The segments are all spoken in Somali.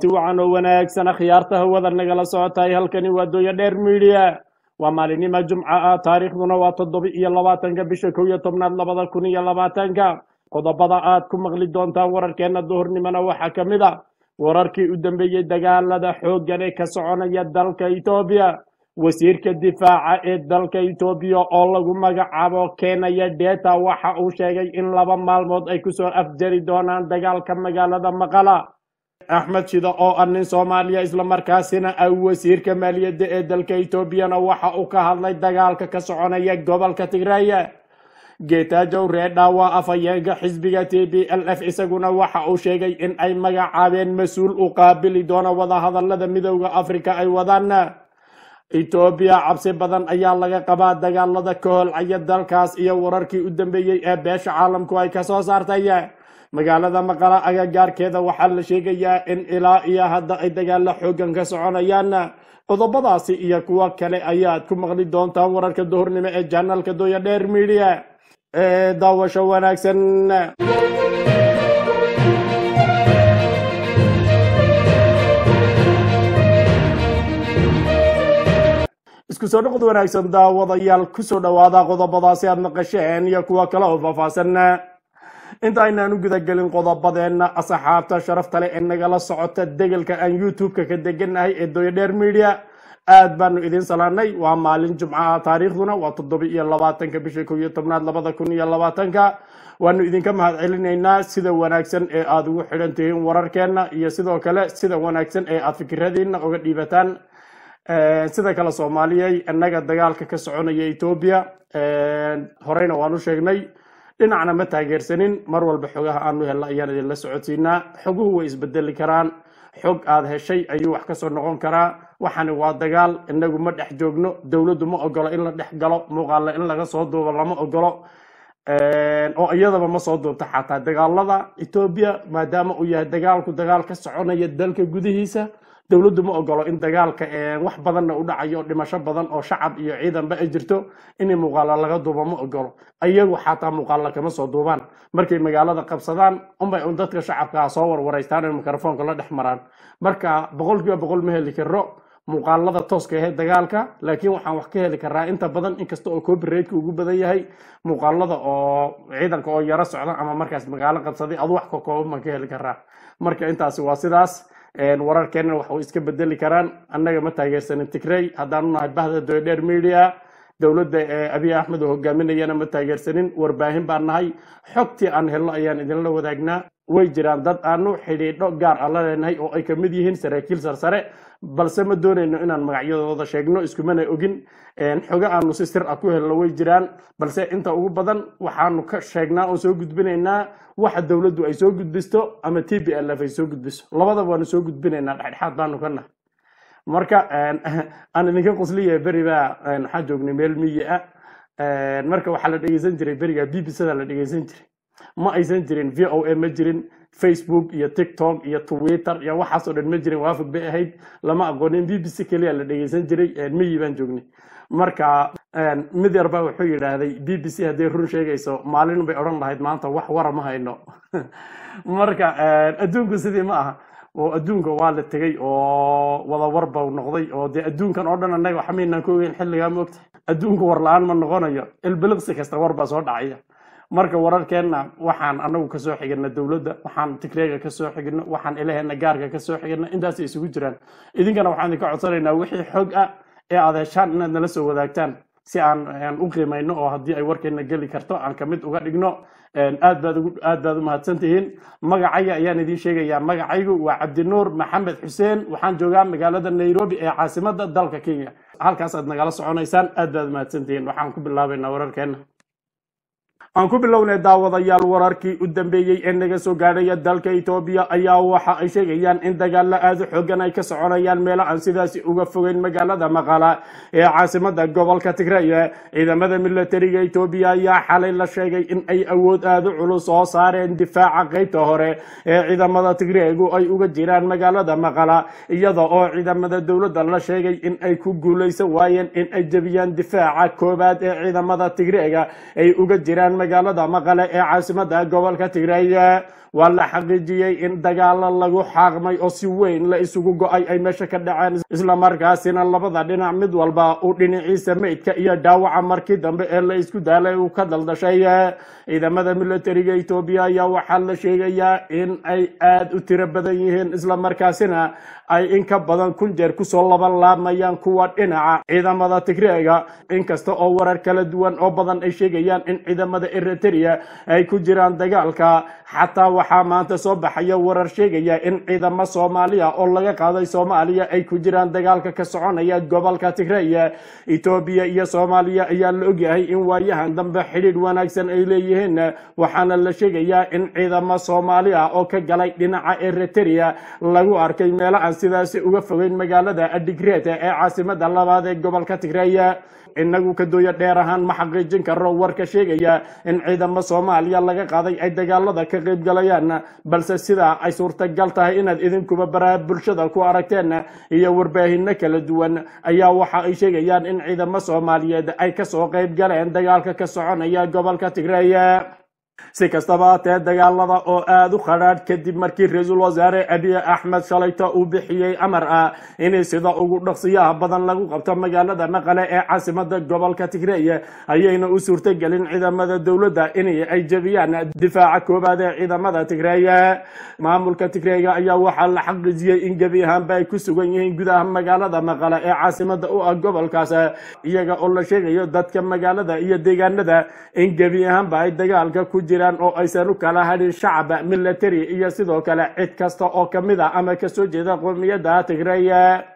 kulanti wacan oo wanaagsan akhyaarta hawada nagala socotahay halkani waa dooya dheer midiya waa maalinima jumca ah taariikhduna waa toddoba iyo labaatanka bisha kow iyo tobnaad labada kun iyo labaatanka qodobada aad ku maqli doontaan wararkeena duhurnimona waxaa ka mid a wararkii u dambeeyey dagaalada xooggan ee ka soconaya dalka etoobiya wasiirka difaaca ee dalka etoobiya oo lagu magacaabo keenaya deta waxa uu sheegay in laba maalmood ay kusoo afjari doonaan dagaalka magaalada maqala axmed shida oo ah nin soomaaliya islamarkaasina ah wasiirka maaliyadda ee dalka etoobiyana waxa uu ka hadlay dagaalka ka soconaya gobolka tigraya geetaajow reedha waa afhayeenka xisbiga t b l f isaguna waxa uu sheegay in ay magacaabeen mas-uul u qaabili doono wadahadalada midooda afrika ay wadaan etoobiya cabsi badan ayaa laga qabaa dagaalada ka holcaya dalkaas iyo wararkii u dambeeyey ee beesha caalamku ay kasoo saartay magaalada maqala agagaarkeeda waxaa la sheegayaa in ilaa iyo hadda ay dagaalo xoogan ka soconayaan qodobadaasi iyo kuwo kale ayaad ku maqli doontaan wararka duhurnimo ee janalka dooya dheer midiya ee daawasho wanaagsan isku soo dhoqod wanaagsan daawadayaal kusoo dhowaada qodobadaasi aad maqasheen iyo kuwo kale oo faahfaahsan inta aynaan u gudagelin qodobadeenna asxaabta sharafta leh ee nagala socota degelka aan youtube-ka ka deganahay ee dooya dheer media aad baanu idiin salaanay waa maalin jumcaha taariikhduna waa toddoba iyo labaatanka bisha kow iyo tobnaad labada kun iyo labaatanka waanu idinka mahad celinaynaa sida wanaagsan ee aada ugu xidhan tihiin wararkeenna iyo sidoo kale sida wanaagsan ee aada fikiradiina uga dhiibataan sida kale soomaaliyay innaga dagaalka ka soconaya etoobiya horeyna waanu sheegnay dhinacna ma taageersanin mar walba xogaha aanu helna ayaan idinla socodsiinaa xoguhu way isbedeli karaan xog aad heshay ayuu wax kasoo noqon karaa waxani waa dagaal inagu ma dhex joogno dowladdu ma ogolo in la dhex galo muuqaale in laga soo duubo lama ogolo oo iyadaba ma soo duubta xataa dagaalada etoobiya maadaama uu yahay dagaalku dagaal ka soconaya dalka gudihiisa dowladdu ma ogolo in dagaalka wax badanna u dhacayo dhimasho badan oo shacab iyo ciidanba ay jirto in muuqaalo laga duubo ma ogolo iyagu xataa muuqaalo kama soo duubaan markay magaalada qabsadaan unbay un dadka shacabkaa soo warwareystaan in mikrofoonka la dhex maraan marka boqolkiiba boqol ma heli karo muuqaalada tooska ahe dagaalka laakiin waxaan wax ka heli karaa inta badan inkasta oo copyrightka ugu badan yahay muuqaalada oo ciidanka oo yaro socda ama markaas magaalo qabsaday adu wax kakooban baan ka heli karaa marka intaasi waa sidaas wararkeenna wax way iska bedeli karaan annaga ma taageersanin tigrey haddaanu nahay bahda doydheer media dowladda abiy axmed oo hogaaminayana ma taageersanin warbaahin baan nahay xogtii aan helno ayaan idinla wadaagnaa way jiraan dad aanu xidhiidho gaar aan la leenahay oo ay kamid yihiin saraakiil sarsare balse ma doonayno inaan magacyadooda sheegno iskumana ogin xogo aanu si sir ah ku helno way jiraan balse inta ugu badan waxaanu ka sheegnaa oo soo gudbinaynaa waxa dowladdu ay soo gudbisto ama t b l f ay soo gudbiso labadaba waanu soo gudbinaynaa dhexdhexaad baanu ka nahay marka aan idinka qusliya beri baa waxaa joognay meel miyi ah marka waxaa la dhegeysan jiray beriga b b c-da la dhegeysan jiray ma aysan jirin v o a ma jirin facebook iyo tiktok iyo twitter iyo waxaasoo dhan ma jirin waafog bay ahayd lama aqoonin b b c keliya la dhegeysan jiray miyi baan joognay marka mid yar baa wuxuu yidhaahday b b c hadday run sheegayso maalin bay odhan lahayd maanta wax wara ma hayno marka adduunku sidii ma aha oo adduunka waa la tegey oo wada warba noqday oo dee adduunkan oo dhan annaga waxmaynaan ka ogeyn xilligaa moogta adduunku war la-aan ma noqonayo ilbiliqsi kasta war baa soo dhacaya marka wararkeenna waxaan anagu kasoo xigana dowladda waxaan tigreega kasoo xigno waxaan ilaheena gaarka kasoo xigana intaasay isugu jiraan idinkana waxaan idinka codsanaynaa wixii xog ah ee aad heshaan inaad nala soo wadaagtaan si aan u qiimayno oo haddii ay warkeena geli karto aan kamid uga dhigno aad baad aad baad u mahadsan tihiin magacayga ayaan idiin sheegayaa magacaygu waa cabdinuur maxamed xuseen waxaan joogaa magaalada nairobi ee caasimada dalka kenya halkaas aad nagala soconaysaan aad baad u mahadsan tihiin waxaan ku bilaabaynaa wararkeena aan ku bilownay daawadayaal wararkii u dambeeyey ee naga soo gaadhaya dalka etoobiya ayaa waxa ay sheegayaan in dagaalo aada u xoogan ay ka soconayaan meelo aan sidaasi uga fogeyn magaalada maqala ee caasimada gobolka tigray ciidamada milatariga etoobiya ayaa xalay la sheegay in ay awood aada u culus soo saareen difaaca qeybta hore ee ciidamada tigreegu ay uga jiraan magaalada maqala iyada oo ciidamada dowladda la sheegay in ay ku guuleysan waayeen in ay jebiyaan difaaca koowaad ee ciidamada tigreega ay uga jiraan magaalada maqale ee caasimada gobolka tigray waa la xaqiijiyey in dagaalo lagu xaaqmay oo si weyn la isugu go-ay ay meesha ka dhaceen islamarkaasina labada dhinac mid walba uu dhinaciisa meydka iyo dhaawaca markii dambe ee la isku daalay uu ka daldashay ciidamada militariga etoobiya ayaa waxaa la sheegayaa in ay aada u tiro badan yihiin islamarkaasina ay in ka badan kun jeer kusoo laban laamayaan kuwa dhinaca ciidamada tigreega inkasta oo warar kala duwan oo badan ay sheegayaan in ciidamada eritrea ay ku jiraan dagaalka xataa waxaa maanta soo baxaya warar sheegaya in ciidamo soomaaliya oo laga qaaday soomaaliya ay ku jiraan dagaalka ka soconaya gobolka tigreya etoobiya iyo soomaaliya ayaa la ogyahay in waayahan dambe xidhiidh wanaagsan ay leeyihiin waxaana la sheegayaa in ciidamo soomaali ah oo ka galay dhinaca eritrea lagu arkay meelo aan sidaasi uga fogeyn magaalada adigreet ee caasimada labaad ee gobolka tigreya inagu kadooya dheer ahaan ma xaqiijin karo warka sheegaya in ciidamo soomaaliya laga qaaday ay dagaalada ka qayb galayaan balse sidaa ay suurtagal tahay inaad idinkuba baraha bulshada ku aragteen iyo warbaahino kala duwan ayaa waxa ay sheegayaan in ciidamo soomaaliyeed ay kasoo qayb galeen dagaalka ka soconaya gobolka tigreya si kastaba hatee dagaalada oo aada u khadhaadh kadib markii ra-iisul wasaare abiy axmed shalayto uu bixiyey amar ah in sida ugu dhaqsiyaha badan lagu qabto magaalada maqale ee caasimada gobolka tigreya ayayna u suurtogelin ciidamada dowladda in ay jebiyaan difaaca koowaad ee ciidamada tigreya maamulka tigreega ayaa waxaa la xaqiijiyey in gebi ahaanba ay ku sugan yihiin gudaha magaalada maqale ee caasimada u ah gobolkaas iyaga oo la sheegayo dadka magaalada iyo deegaanada in gebi ahaanba ay dagaalka ku jiraan oo aysan u kala hadhin shacab military iyo sidoo kale cid kasta oo kamid a ama kasoo jeeda qowmiyadda tigreya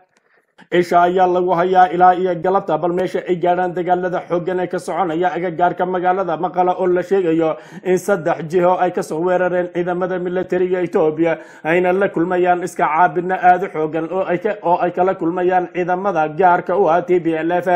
isha ayaa lagu hayaa ilaa iyo galabta bal meesha ay gaadhaan dagaalada xooggan ee ka soconaya agagaarka magaalada maqala oo la sheegayo in saddex jiho ay kasoo weerareen ciidamada militariga etoobiya ayna la kulmayaan iska caabidna aada u xoogan oo ay kala kulmayaan ciidamada gaarka u ah t b l f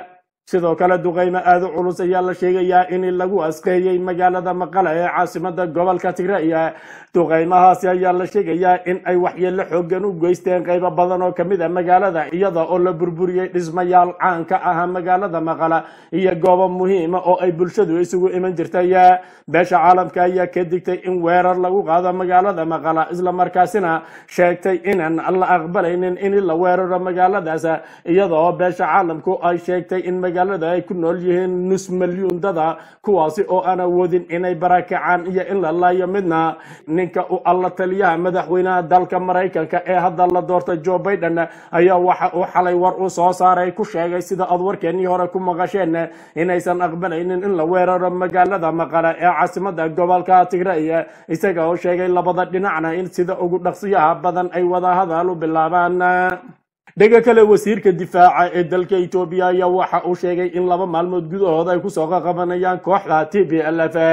sidoo kale duqeymo aada u culus ayaa la sheegayaa in lagu asqeeyey magaalada maqale ee caasimada gobolka tigreya duqeymahaasi ayaa la sheegayaa in ay waxyeelo xoogan u geysteen qeybo badan oo kamid a magaalada iyada oo la burburiyey dhismayaal caan ka aha magaalada maqala iyo goobo muhiima oo ay bulshadu isugu iman jirtay beesha caalamka ayaa ka digtay in weerar lagu qaado magaalada maqala islamarkaasina sheegtay inaan la aqbalaynin in la weeraro magaaladaas iyada oo beesha caalamku ay sheegtay in magaalada ay ku nool yihiin nus milyuun dada kuwaasi oo aan awoodin inay barakacaan iyo in la laayo midna ninka u alla taliyaha madaxweynaha dalka maraykanka ee hadda la doortay joe biden ayaa waxa uu xalay war uu soo saaray ku sheegay sida aad warkeenii hore ku maqasheen inaysan aqbalaynin in la weeraro magaalada maqale ee caasimada gobolka tigray isaga oo sheegay labada dhinacna in sida ugu dhaqsiyaha badan ay wada hadal u bilaabaan dhega kale wasiirka difaaca ee dalka etoobiya ayaa waxa uu sheegay in laba maalmood gudahood ay kusoo qaqabanayaan kooxda t b l f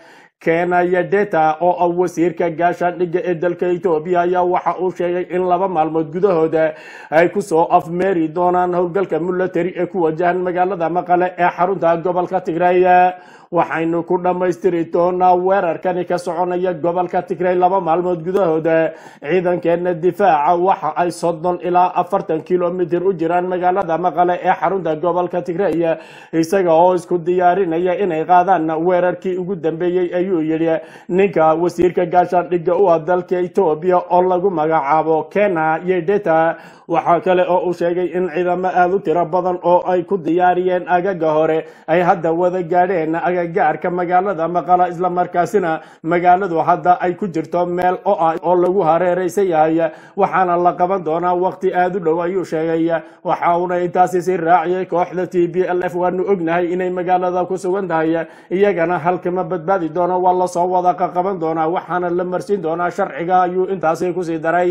kenaya deta oo ah wasiirka gaashaandhigga ee dalka etoobiya ayaa waxa uu sheegay in laba maalmood gudahooda ay kusoo afmeeri doonaan howlgalka military ee ku wajahan magaalada maqale ee xarunta gobolka tigray waxaynu ku dhammaystiri doonaa weerarkani ka soconaya gobolka tigray laba maalmood gudahooda ciidankeena difaaca waxa ay soddon ilaa afartan kilomitir u jiraan magaalada maqale ee xarunta gobolka tigray isaga oo isku diyaarinaya inay qaadaan weerarkii ugu dambeeyey ayuu yidhi ninka wasiirka gaashaandhigga u ah dalka etoobiya oo lagu magacaabo kena yedeta waxaa kale oo uu sheegay in ciidamo aada u tiro badan oo ay ku diyaariyeen agaga hore ay hadda wada gaadheen agagaarka magaalada maqala islamarkaasina magaaladu hadda ay ku jirto meel oo ah oo lagu hareeraysan yahay waxaana la qaban doonaa waqti aada u dhow ayuu sheegay waxa uuna intaasi si raaciyay kooxda t b l f waanu ognahay inay magaalada ku sugan tahay iyagana halkama badbaadi doono waa lasoo wada qaqaban doonaa waxaana la marsin doonaa sharciga ayuu intaasi kusii daray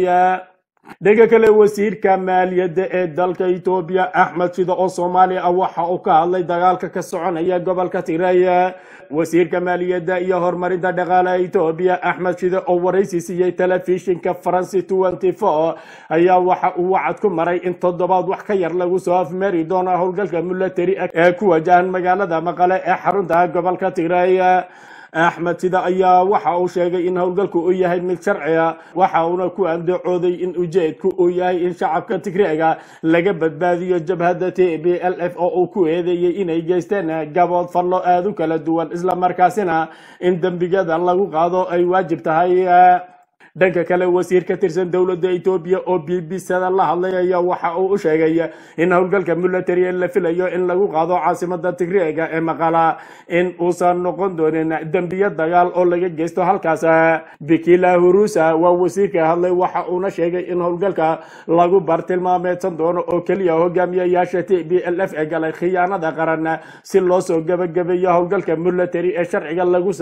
dhega kale wasiirka maaliyadda ee dalka etoobiya axmed shida oo soomaaliya ah waxa uu ka hadlay dagaalka ka soconaya gobolka tigray wasiirka maaliyadda iyo horumarinta dhaqaalaha etoobiya axmed shide oo waraysi siiyey telefishinka faransi twenty four ayaa waxa uu wacad ku maray in toddobaad wax ka yar lagu soo afmeeri doono howlgalka military ee ku wajahan magaalada maqale ee xarunta gobolka tigray axmed sida ayaa waxa uu sheegay in howlgalku uu yahay mid sharciga waxa uuna ku andacooday in ujeedku uu yahay in shacabka tigreega laga badbaadiyo jabhadda t b l f oo uu ku eedeeyey inay geysteen gabood fallo aada u kala duwan islamarkaasina in dembigada lagu qaado ay waajib tahay dhanka kale wasiir ka tirsan dowladda etoobiya oo b b sada la hadlay ayaa waxa uu u sheegay in howlgalka military la filayo in lagu qaado caasimada tigreega ee maqala in uusan noqon doonin dembiyo dagaal oo laga geysto halkaas bikila hurusa waa wasiirka hadlay waxa uuna sheegay in howlgalka lagu bartilmaameedsan doono oo keliya hogaamiyayaasha t b l f ee galay khiyaanada qaran si loo soo gabagabeeyo howlgalka military ee sharciga lagu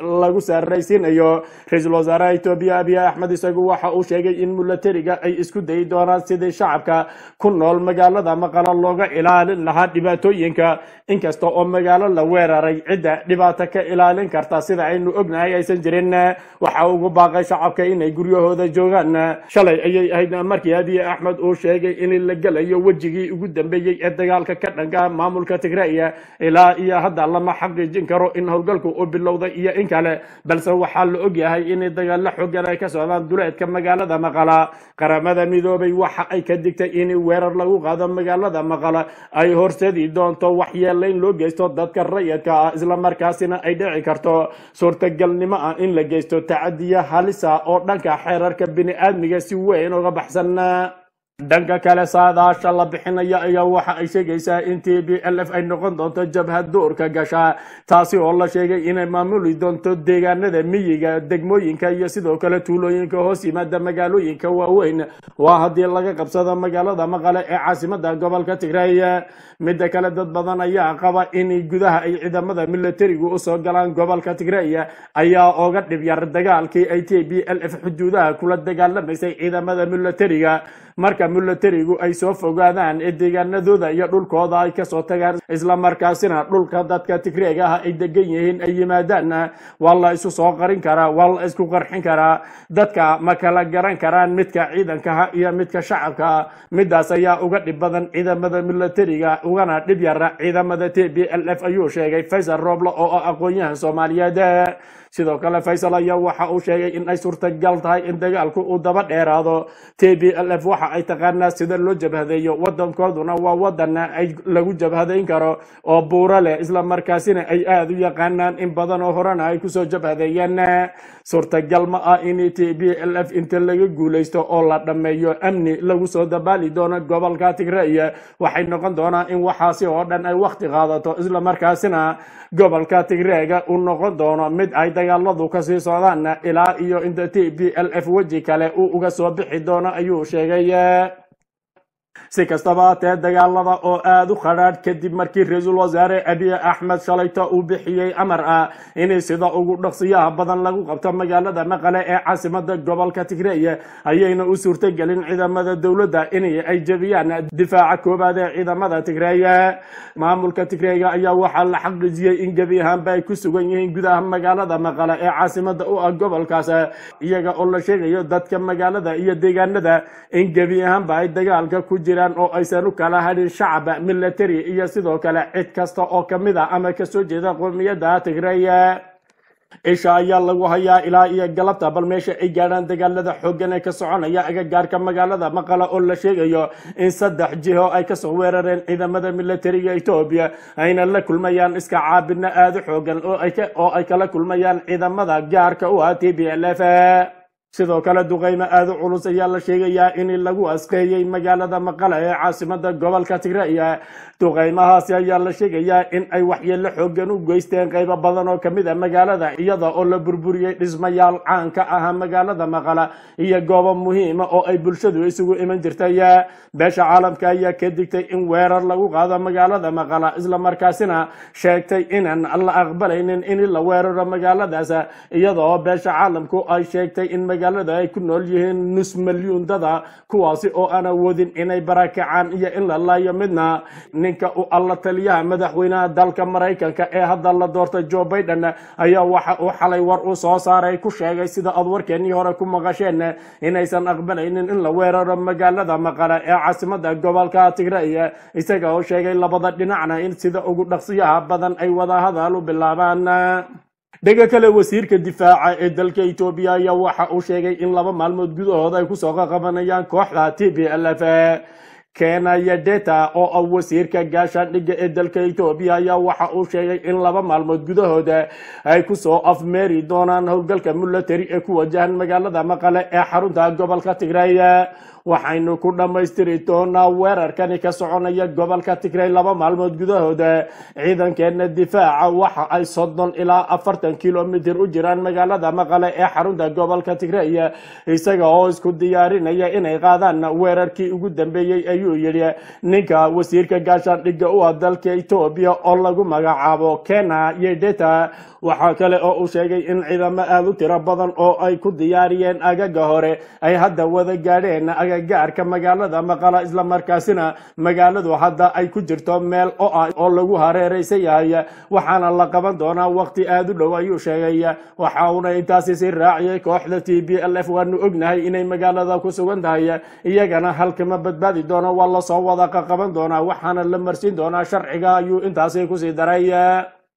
saaraysiinayo ra-iisul wasaaraha etoobiya abiy axmed isagu waxa uu sheegay in milatariga ay isku dayi doonaan sidii shacabka ku nool magaalada maqala looga ilaalin lahaa dhibaatooyinka inkasta oo magaalo la weeraray cidda dhibaato ka ilaalin karta sida aynu ognahay aysan jirin waxa ugu baaqay shacabka inay guryahooda joogaan shalay ayay ahayd markii abiy axmed uu sheegay in la gelayo wejigii ugu dambeeyey ee dagaalka ka dhanka maamulka tigreya ilaa iyo hadda lama xaqiijin karo in howlgalku uu bilowday iyo in kale balse waxaa la ogyahay in dagaalo xoogan ay ka socdaan duleedka magaalada maqala qaramada midoobay waxa ay ka digtay in weerar lagu qaado magaalada maqala ay horseedi doonto waxyeelayn loo geysto dadka rayidka ah islamarkaasina ay dhici karto suurtagalnimo ah in la geysto tacadiya halisa oo dhanka xeerarka bini-aadmiga si weyn uga baxsan dhanka kale saadaasha la bixinaya ayaa waxa ay sheegaysaa in t b l f ay noqon doonto jabhad duurka gasha taasi oo la sheegay inay maamuli doonto deegaanada miyiga degmooyinka iyo sidoo kale tuulooyinka hoos yimaada magaalooyinka waaweyn waa haddii laga qabsado magaalada maqale ee caasimada gobolka tigray midda kale dad badan ayaa qaba in gudaha ay ciidamada militarigu usoo galaan gobolka tigray ayaa oga dhib yar dagaalkii ay t b l f xuduudaha kula dagaalamaysay ciidamada militariga marka militarigu ay soo fogaadaan ee deegaanadooda iyo dhulkooda ay kasoo tagaan islamarkaasina dhulka dadka tigreega ah ay degan yihiin ay yimaadaan waa la isu soo qarin karaa waa la isku qarxin karaa dadka ma kala garan karaan midka ciidankaha iyo midka shacabka midaas ayaa uga dhib badan ciidamada militariga ugana dhib yara ciidamada t b l f ayuu sheegay faysal roble oo ah aqoon-yahan soomaaliyeed sidoo kale faysal ayaa waxa uu sheegay in ay suurtagal tahay in dagaalku uu daba dheeraado t b l f waxa ay taqaanaa sida loo jabhadeeyo wadankooduna waa wadan ay lagu jabhadayn karo oo buuro leh islamarkaasina ay aada u yaqaanaan in badan oo horena ay kusoo jabhadeeyeen suurtagal ma ah in t b l f inta laga guulaysto oo la dhammeeyo amni lagu soo dabaali doono gobolka tigray waxay noqon doonaa in waxaasi oo dhan ay wakti qaadato islamarkaasina gobolka tigreega uu noqon doono mid ay dagaaladu kasii socdaan ilaa iyo inta t b l f weji kale uu uga soo bixi doono ayuu sheegay si kastaba hatee dagaalada oo aada u khadhaadh kadib markii ra-iisul wasaare abiy axmed shalayto uu bixiyey amar ah in sida ugu dhaqsiyaha badan lagu qabto magaalada maqale ee caasimada gobolka tigray ayayna u suurtagelin ciidamada dowladda in ay jebiyaan difaaca koobaad ee ciidamada tigray maamulka tigrayga ayaa waxaa la xaqiijiyey in gebi ahaanba ay ku sugan yihiin gudaha magaalada maqale ee caasimada u ah gobolkaas iyaga oo la sheegayo dadka magaalada iyo deegaanada in gebi ahaanba ay dagaalka ku jiraan oo aysan u kala hadhin shacab military iyo sidoo kale cid kasta oo kamid a ama kasoo jeeda qowmiyadda tigray isha ayaa lagu hayaa ilaa iyo galabta bal meesha ay gaadhaan dagaalada xooggan ee ka soconaya agagaarka magaalada maqala oo la sheegayo in saddex jiho ay kasoo weerareen ciidamada militariga etoobiya ayna la kulmayaan iska caabina aada u xoogan oo ay kala kulmayaan ciidamada gaarka u ah t b l f sidoo kale duqeymo aada u culus ayaa la sheegayaa in lagu asqeeyey magaalada maqale ee caasimada gobolka tigray duqeymahaasi ayaa la sheegayaa in ay waxyeelo xoogan u geysteen qeybo badan oo kamid a magaalada iyada oo la burburiyey dhismayaal caan ka aha magaalada maqala iyo goobo muhiima oo ay bulshadu isugu iman jirtay beesha caalamka ayaa ka digtay in weerar lagu qaado magaalada maqala islamarkaasina sheegtay inaan la aqbalaynin in la weeraro magaaladaas iyada oo beesha caalamku ay sheegtay in magaalada ay ku nool yihiin nus milyuun dada kuwaasi oo aan awoodin inay barakacaan iyo in la laayo midna ninka u alla taliyaha madaxweynaha dalka maraykanka ee hadda la doortay joe biden ayaa waxa uu xalay war uu soo saaray ku sheegay sida aad warkeenii hore ku maqasheen inaysan aqbalaynin in la weeraro magaalada maqale ee caasimada gobolka tigray isaga oo sheegay labada dhinacna in sida ugu dhaqsiyaha badan ay wada hadal u bilaabaan dhega kale wasiirka difaaca ee dalka etoobiya ayaa waxa uu sheegay in laba maalmood gudahood ay kusoo qaqabanayaan kooxda t b l f keenaya deta oo ah wasiirka gaashaandhigga ee dalka etoobiya ayaa waxa uu sheegay in laba maalmood gudahooda ay kusoo afmeeri doonaan howlgalka military ee ku wajahan magaalada maqale ee xarunta gobolka tigray waxaynu ku dhammaystiri doonaa weerarkani ka soconaya gobolka tigray laba maalmood gudahooda ciidankeena difaaca waxa ay soddon ilaa afartan kilomitir u jiraan magaalada maqale ee xarunta gobolka tigray isaga oo isku diyaarinaya inay qaadaan weerarkii ugu dambeeyey ayuu yidhi ninka wasiirka gaashaandhigga u ah dalka etoobiya oo lagu magacaabo kena yedeta waxaa kale oo uu sheegay in ciidamo aada u tiro badan oo ay ku diyaariyeen agaga hore ay hadda wada gaadheen agagaarka magaalada maqala islamarkaasina magaaladu hadda ay ku jirto meel oo ah oo lagu hareeraysan yahay waxaana la qaban doonaa waqti aada u dhow ayuu sheegay waxa uuna intaasi si raaciyay kooxda t b l f waanu ognahay inay magaalada ku sugan tahay iyagana halkama badbaadi doono waa lasoo wada qaqaban doonaa waxaana la marsin doonaa sharciga ayuu intaasi kusii daray